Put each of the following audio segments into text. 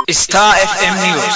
Star FM News.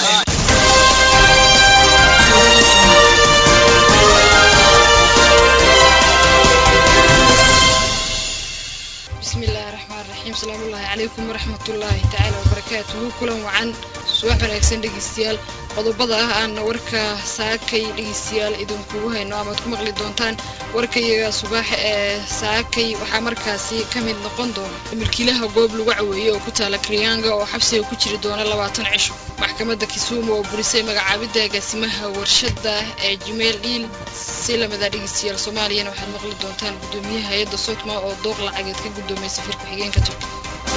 bismillahi raxmaan raxiim salaamullaahi calaykum waraxmatullaahi tacaala wabarakaatuhu kulan wacan subax wanaagsan dhegeystayaal qodobada ah aana warka saakay dhegeystayaal idinkugu hayno amaad ku maqli doontaan warkayaga subax ee saakay waxaa markaasi ka mid noqon doona milkiilaha goob lagu caweeyey oo ku taala kriyaanga oo xabsiga ku jiri doona labaatan cisho maxkamadda kisumu oo burisay magacaabidda agaasimaha warshada ee jimeel dhiil si lamida dhegeystayaal soomaaliyana waxaad maqli doontaan guddoomiyaha hay-adda sotma oo dooq lacageed ka guddoomay safiir ku-xigeenka turkiga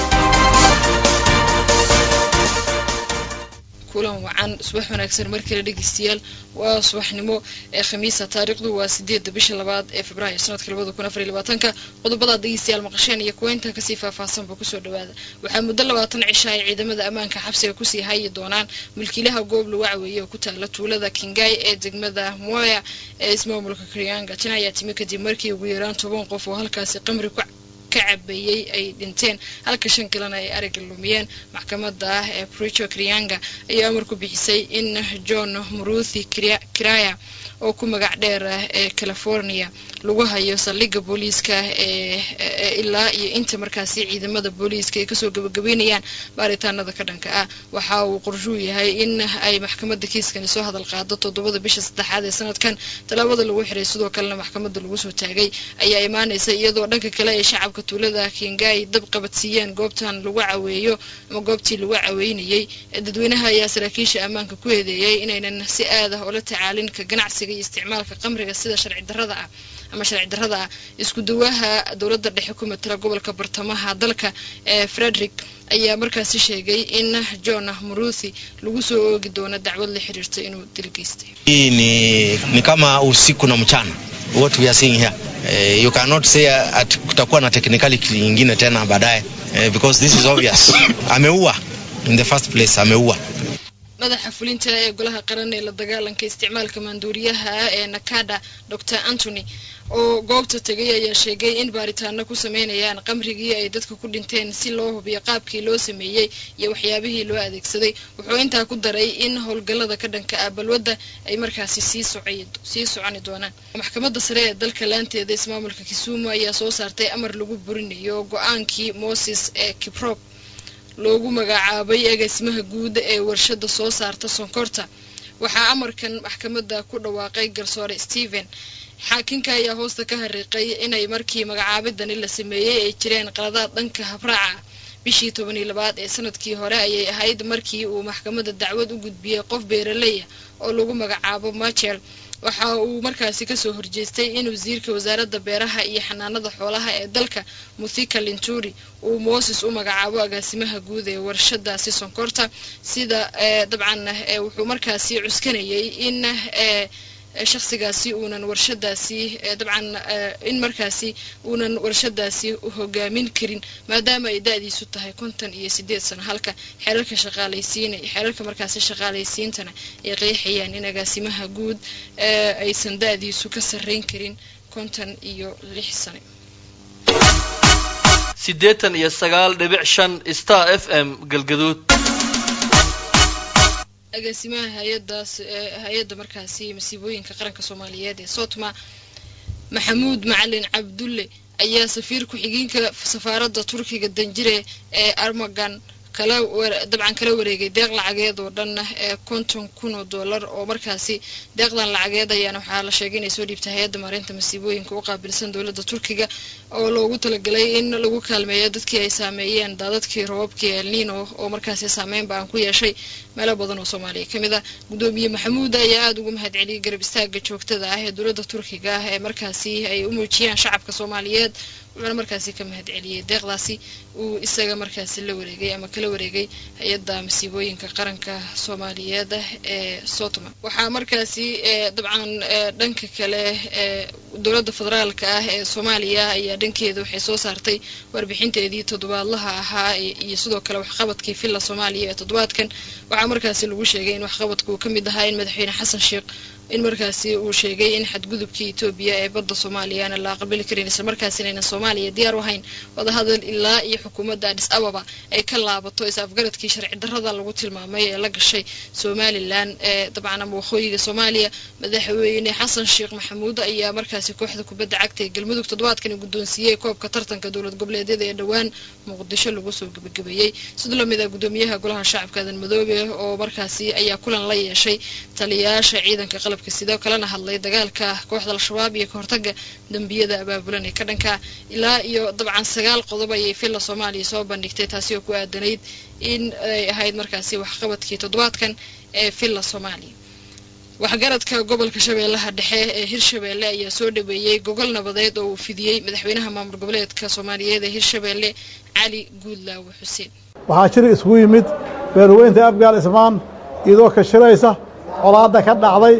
kulan wacan subax wanaagsan mar kale dhegeystayaal waa subaxnimo ee khamiisa taariikhdu waa sideedda bisha labaad ee februaayo sanadka labada kun afar iyo labaatanka qodobadaad dhegeystayaal maqasheen iyo kuweynta kasii faahfaahsanba kusoo dhawaada waxaa muddo labaatan cisha ay ciidamada ammaanka xabsiga kusii hayi doonaan mulkiilaha goob lagu caweeyey oo ku taala tuulada kingaay ee degmada moya ee ismaamulka krianga tan ayaa timi kadib markii ugu yaraan toban qof oo halkaasi qamri ku ka cabeeyey ay dhinteen halka shan kalena ay ariga lumiyeen maxkamadda ah ee pricho krianga ayaa amar ku bixisay in john muruthi kiraya oo ku magac dheer ah ee california lagu hayo saldhigga booliiska ee ilaa iyo inta markaasi ciidamada booliiska ay kasoo gabagabeynayaan baaritaanada ka dhanka ah waxa uu qorshuu yahay in ay maxkamadda kiiskani soo hadal qaado toddobada bisha saddexaad ee sanadkan tallaabada lagu xiray sidoo kalena maxkamadda lagu soo taagay ayaa imaanaysa iyadoo dhanka kale ay shacabka tuulada kingaay dab qabadsiiyeen goobtan lagu caweeyo ama goobtii lagu caweynayey dadweynaha ayaa saraakiisha ammaanka ku eedeeyay inaynan si aad ah ula tacaalin ka ganacsiga iyo isticmaalka qamriga sida sharci darrada ah ama sharci darrada ah isku dawaha dowladda dhexe ku matala gobolka bartamaha dalka ee frederick ayaa markaasi sheegay in john muruthi lagu soo oogi doono dacwad la xiriirta inuu dil geystay hii ni, ni kama usiku na mchana what we are seeing here uh, you cannot say at kutakuwa na technicality nyingine tena baadaye uh, because this is obvious ameua in the first place ameua madaxa fulinta ee golaha qaran ee la dagaalanka isticmaalka maanduuriyaha ee nakada dor antony oo goobta tegay ayaa sheegay in baaritaano ku sameynayaan qamrigii ay dadka ku dhinteen si loo hubiyo qaabkii loo sameeyey iyo waxyaabihii loo adeegsaday wuxuu intaa ku daray in howlgallada ka dhanka ah balwadda ay markaasi sii sii soconi doonaan maxkamadda sare ee dalka laanteeda ismaamulka kisumu ayaa soo saartay amar lagu burinayo go-aankii moses ee kiprop loogu magacaabay agaasimaha guud ee warshada soo saarta sonkorta waxaa amarkan maxkamadda ku dhawaaqay garsoore stephen xaakinka ayaa hoosta ka hariiqay inay markii magacaabidani la sameeyey ay jireen qaladaad dhanka habraaca bishii toban iyo labaad ee sanadkii hore ayay ahayd markii uu maxkamadda dacwad u gudbiyey qof beeraleya oo lagu magacaabo machel waxa uu markaasi kasoo horjeestay in wasiirka wasaaradda beeraha iyo xanaanada xoolaha ee dalka muthika linturi uu moses u magacaabo agaasimaha guud ee warshadaasi sonkorta sida dabcan wuxuu markaasi cuskanayay in shakhsigaasi uunan warshadaasi dabcan in markaasi uunan warshadaasi hogaamin karin maadaama ay da-diisu tahay konton iyo sideed sano halka xeerarka shaqaalaysiin xeerarka markaasi shaqaalaysiintana ay qeexayaan in agaasimaha guud aysan da-diisu ka sarreyn karin konton iyo lix sano siddeetan iyo sagaal dhibic shan star f m galgaduud agaasimaha hay-adaas hay-adda markaasi masiibooyinka qaranka soomaaliyeed ee sotma maxamuud macalin cabdulle ayaa safiir ku-xigeenka safaaradda turkiga danjire ee armagan kala dabcan kala wareegay deeq lacageed oo dhan ee konton kun oo dollar oo markaasi deeqdan lacageed ayaana waxaa la sheegay inay soo dhiibtay hay-adda maareynta masiibooyinka u qaabilsan dowladda turkiga oo loogu talagalay in lagu kaalmeeyo dadkii ay saameeyeen daadadkii roobabkii elnino oo markaasi saameyn ba aan ku yeeshay meelo badan oo soomaaliya ka mid ah guddoomiye maxamuud ayaa aada ugu mahad celiyay garab istaaga joogtada ah ee dowladda turkiga ah ee markaasi ay u muujiyaan shacabka soomaaliyeed wuxuuna markaasi ka mahad celiyey deeqdaasi uu isaga markaasi la wareegay ama kala wareegay hay-adda masiibooyinka qaranka soomaaliyeed ee sotma waxaa markaasi dabcan dhanka kale dowladda federaalka ah ee soomaaliya ayaa dhankeeda waxay soo saartay warbixinteedii toddobaadlaha ahaa iyo sidoo kale waxqabadkii villa soomaaliya ee toddobaadkan waxaa markaasi lagu sheegay in waxqabadka uu ka mid ahaa in madaxweyne xasan sheekh in markaasi uu sheegay in xadgudubkii etoobiya ee badda soomaaliya aana la aqbali karin isla markaasina aynan soomaaliya diyaar u ahayn wadahadal ilaa iyo xukuumadda adis ababa ay ka laabato is-afgaradkii sharci darrada lagu tilmaamay ee la gashay somalilan ee dabcan ama waqooyiga soomaaliya madaxweyne xasan sheekh maxamuud ayaa markaasi kooxda kubadda cagta ee galmudug toddobaadkani guddoonsiiyey koobka tartanka dowlad goboleedyada ee dhowaan muqdisho lagu soo gebagabeeyey sidoo lamid ah guddoomiyaha golaha shacabka adan madoobe oo markaasi ayaa kulan la yeeshay taliyayaasha ciidanka qalabka sidoo kalena hadlay dagaalka kooxda al-shabaab iyo kahortaga dembiyada abaabulan ee ka dhanka ilaa iyo dabcan sagaal qodob ayay villa soomaaliya soo bandhigtay taasi oo ku aadanayd in ay ahayd markaasi waxqabadkii toddobaadkan ee villa soomaaliya waxgaradka gobolka shabeellaha dhexe ee hirshabeelle ayaa soo dhaweeyey gogol nabadeed oo uu fidiyey madaxweynaha maamul goboleedka soomaaliyeed ee hirshabeelle cali guudlaawe xuseen waxaa jir isugu yimid beerweynta abgaal ismaan iyadoo ka shiraysa colaadda ka dhacday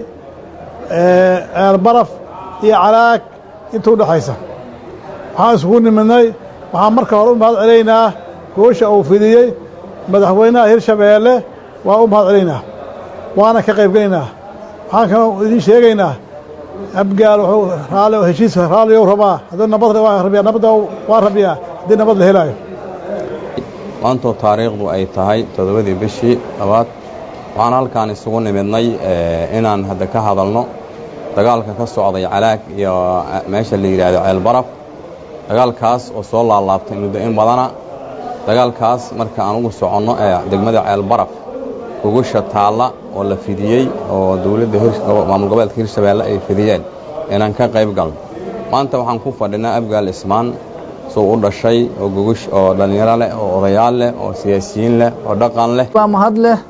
ceelbaraf iyo calaag inta udhexaysa waxaan isugu nimidnay waxaan marka hore u mahad celaynaa goosha uu fidiyey madaxweynaha hirshabeelle waa u mahad celaynaa waana ka qaybgelaynaa waxaan kaloo idiin sheegaynaa abgaal wuxuu raali heshiis raaliyow rabaa haddii nabad waa rabiyaa nabadda waa rabiyaa haddii nabad la helaayo maantoo taariikhdu ay tahay toddobadii bishii labaad waxaan halkaan isugu nimidnay inaan hadda ka hadalno dagaalka ka socday calaag iyo meesha la yidhaahdo ceelbaraf dagaalkaas oo soo laalaabtay muddo in badana dagaalkaas marka aan ugu soconno ee degmada ceelbaraf gogusha taalla oo la fidiyey oo dowladda maamul goboleedka hirshabeelle ay fidiyeen inaan ka qayb galno maanta waxaan ku fadhinaa abgaal ismaan suu u dhashay oo gogush oo dhallinyaro leh oo odayaal leh oo siyaasiyiin leh oo dhaqan leh waa mahad leh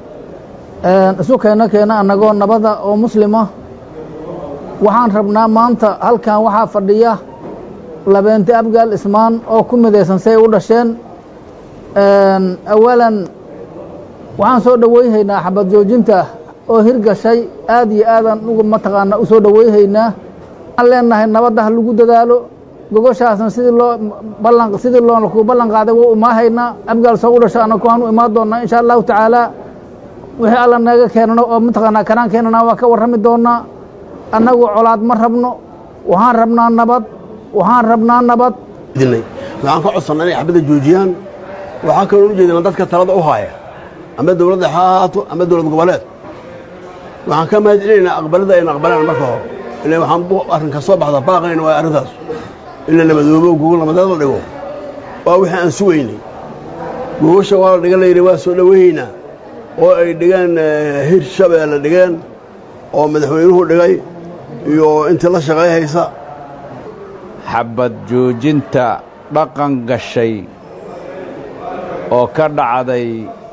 isu keena keena annagoo nabada oo muslima waxaan rabnaa maanta halkan waxaa fadhiya labeente abgaal ismaan oo ku midaysan say u dhasheen awalan waxaan soo dhowayhaynaa xabad joojinta oo hirgashay aad iyo aadaan uga mataqaanaa u soo dhowayhaynaa waxaan leenahay nabadda ha lagu dadaalo gogoshaasna sidii loo ballan sidii loo ku ballan qaaday waa umaahaynaa abgaal soo u dhasha annagu waan u imaan doonnaa insha allahu tacaalaa wixii alla naga keenano oo mataqaanaa kanaan keenana waa ka warrami doonnaa annagu colaad ma rabno waxaan rabnaa nabad waxaan rabnaa nabad waxaan ka codsannaa inay xabadda joojiyaan waxaan kaloo u jeedinaa dadka talada u haaya ama dowladda ha ahaato ama dowlad goboleed waxaan ka mahad celinaynaa aqbalada ayna aqbalaan marka hore ila waxaan arrinka soo baxda baaqayna waa arrintaas in la nabadoobo gogol nabadeed la dhigo waa wixii aan sugaynay gogosha waa la dhigan layidhi waa soo dhowaynaynaa oo ay dhigeen hir shabeelle dhigeen oo madaxweynuhu dhigay iyo intii la shaqay haysa xabad joojinta dhaqan gashay oo ka dhacday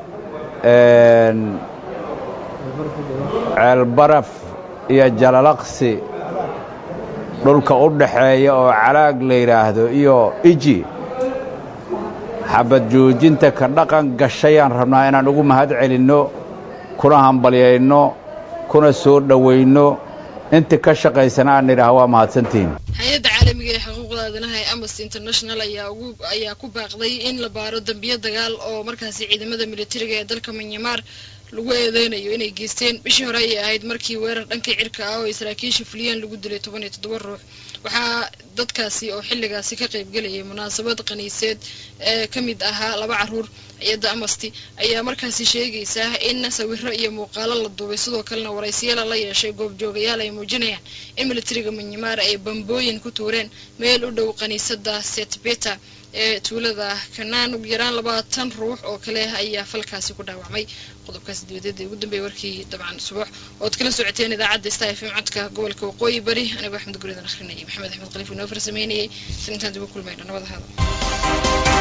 ceelbaraf iyo jalalaqsi dhulka u dhaxeeya oo calaag la yidhaahdo iyo iji xabad joojinta ka dhaqan gashayaan rabnaa inaan ugu mahad celinno kuna hambalyayno kuna soo dhowayno intii ka shaqaysana aan nidhaah waa mahadsantihiin hay-adda caalamiga ee xuquuqda aadanaha ee amnesty international ayaa ugu ayaa ku baaqday in la baaro dambiyo dagaal oo markaasi ciidamada militariga ee dalka manyamaar lagu eedeynayo inay geysteen bishii hore ayay ahayd markii weerar dhanka cirka ah oo ay saraakiisha fuliyeen lagu dilay toban iyo toddoba ruux waxaa dadkaasi oo xilligaasi ka qaybgelayay munaasabad kaniiseed ee ka mid ahaa laba caruur hay-adda amnesty ayaa markaasi sheegaysaa in sawiro iyo muuqaalo la duubay sidoo kalena waraysiyaala la yeeshay goobjoogayaal ay muujinayaan in militariga manyamaar ay bambooyin ku tuureen meel u dhow kaniisadda setbeta ee tuulada kanaan ugu yaraan labaatan ruux oo kale ayaa falkaasi ku dhaawacmay qodobkaasi dibadeeda ugu dambeeyay warkii dabcan subax ood kala socoteen idaacadda star fm codka gobolka waqooyi bari anigoo axmed guridan akhrinayay maxamed axmed khaliif inoo farsameynayay sanintaan dib u kulmayno nabada hada